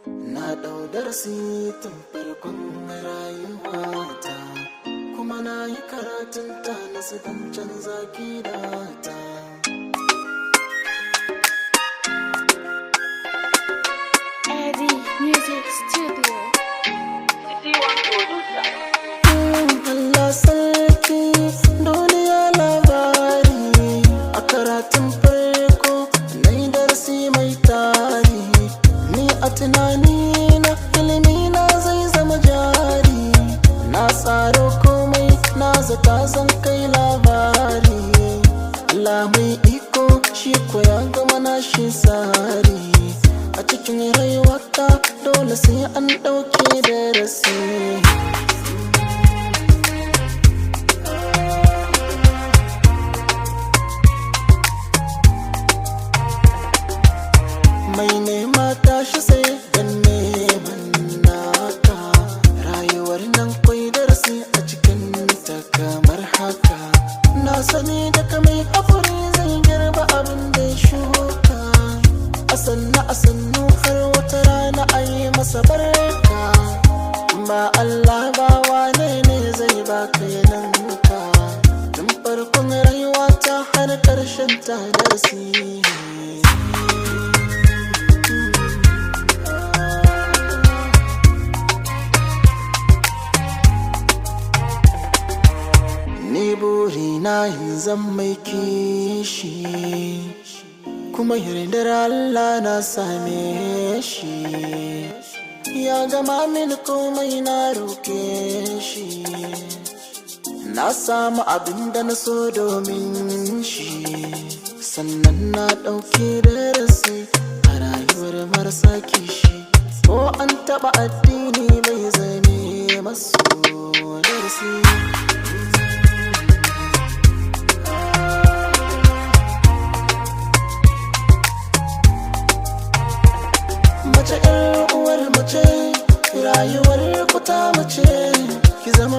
na ɗau darasi tun farkon rayuwata kuma na yi karatun ta na don canza gidata Eddie Music Studio. Allah sarki duniya labari a karatun farko na yi darasi mai tari ni a tunani na ilimi na zai zama jari na tsaro komai na zata zan kai labari Allah mai iko shi ko ya gama na shi tsari a cikin rayuwata dole sai an ɗauke darasi mai nema tashi sai dan neman naka rayuwar nan kwai darasi a cikin ta kamar haka na sani daga mai haƙuri zai girba abin da ya shuka a sannu a sannu har wata rana a yi masa barka ba Allah ba wane ne zai baka yananka tun farkon rayuwa ta har ƙarshen ta darasi Ni burina yin zan mai kishi kuma yardar Allah na same shi ya gama mini komai na roke shi na samu abin da na so domin shi sannan na ɗauki darasi a rayuwar marasa kishi ko an taɓa addini bai zame masu darasi mace 'yar uwar mace rayuwar ku ta mace ki zama